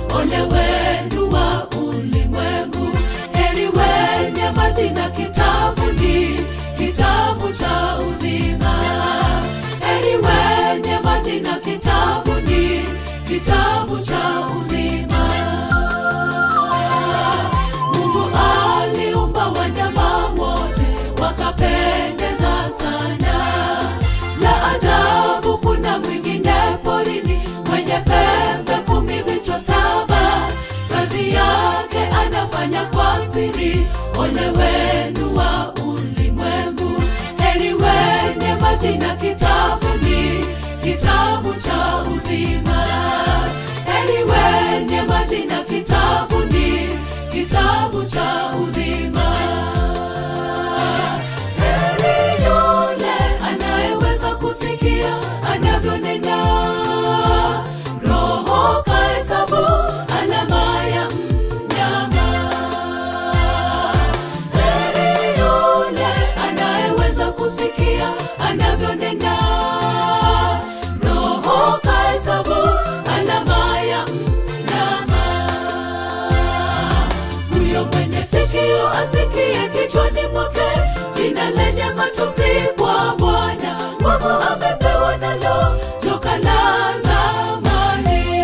ole wenu wa ulimwengu heri wenye majina kitabuni kitabu cha uzima heri wenye majina kitabuni kitabu cha uzima mungu aliumba wanyama wote wakapendeza sana la ajabu kuna mwingine porini mwenye pembe kumi vichwa saba kazi yake anafanya kwa siri ole wenu wa ulimwengu heri wenye majina kitabuni kitabu cha uzima heri wenye majina kitabuni kitabu cha uzima heri yule anayeweza kusikia anavyonena roho kahesabu alama ya mnyama heri yule anayeweza kusikia anavyonena roho kahesabu alama ya mnyama huyo mwenye sikio asikie kichwani mwake jina lenye matusi kwa bwana nguvu amepewa nalo joka la zamani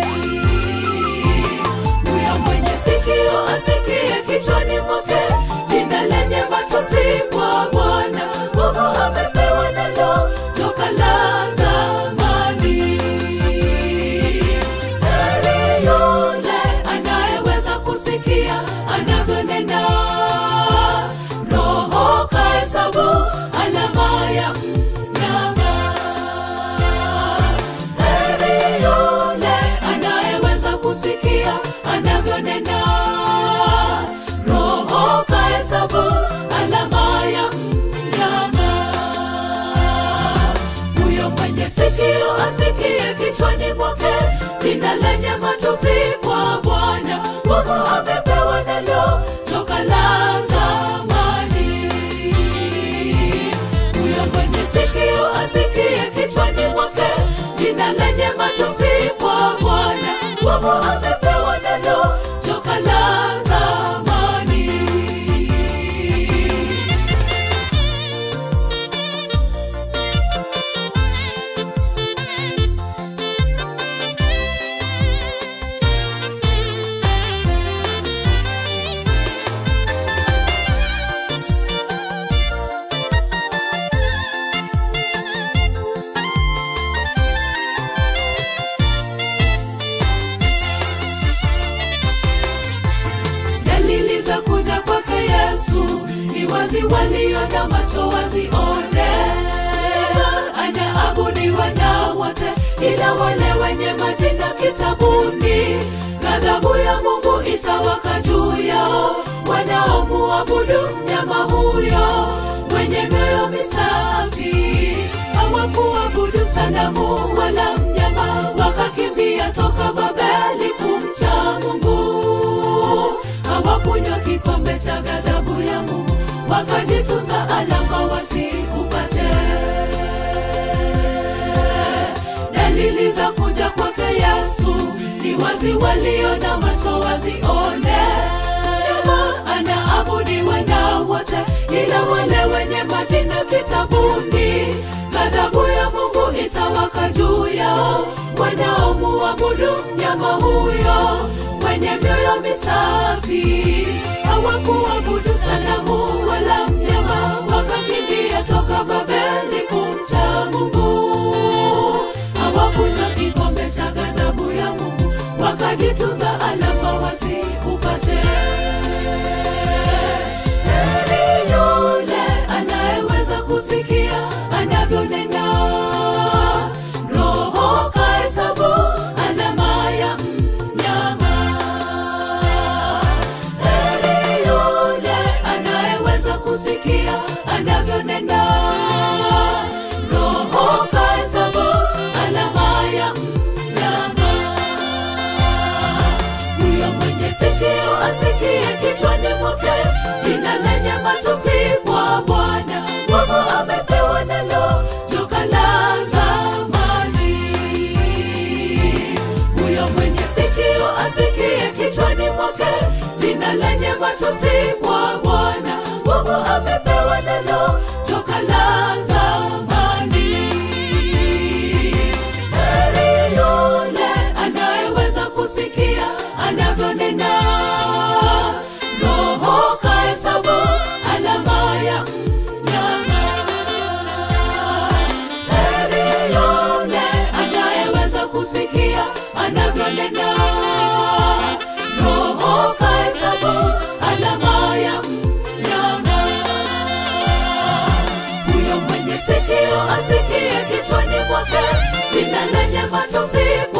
huyo mwenye sikio asikie kichwani mwake jina lenye matusi kwa bwana nguvu amepewa nalo joka la zamani heri yule anayeweza kusikia anavyonena roho kahesabu alama ya mnyama heri yule anayeweza kusikia anavyonena roho kahesabu alama ya mnyama huyo mwenye sikio asikie kichwani mwake jina lenye matusi kwa bwana nguvu amepewa nalo joka la zamani huyo mwenye sikio asikie kichwani mwake jina lenye matusi kwa bwana nguvu amepewa nalo joka la zamani dalili za kuja kwake yesu ni wazi waliona macho wazione anaabudiwa na wote ila wale wenye majina kitabuni ghadhabu ya mungu itawaka juu yao wanaomuabudu mnyama huyo wenye mioyo misafi hawakuabudu sanamu wala mnyama wakakimbia toka babeli kumcha mungu hawakunywa kikombe cha ghadhabu ya mungu wakajitunza alama wasikupate dalili za kuja kwake yesu ni wazi waliona macho wazione Nyama anaabudiwa na wote ila wale wenye majina kitabuni ghadhabu ya mungu itawaka juu yao wanaomuabudu mnyama huyo wenye mioyo misafi hawakuabudu sanamu wala mnyama wakakimbia toka babeli kumcha mungu hawakunywa kikombe cha ghadhabu ya mungu wakajitunza alama wasikupate heri yule anayeweza kusikia anavyonena roho kahesabu alama ya mnyama heri yule anayeweza kusikia anavyonena roho kahesabu alama ya anavyonena roho kahesabu alama ya mnyama huyo mwenye sikio asikie kichwani mwake jina lenye matusi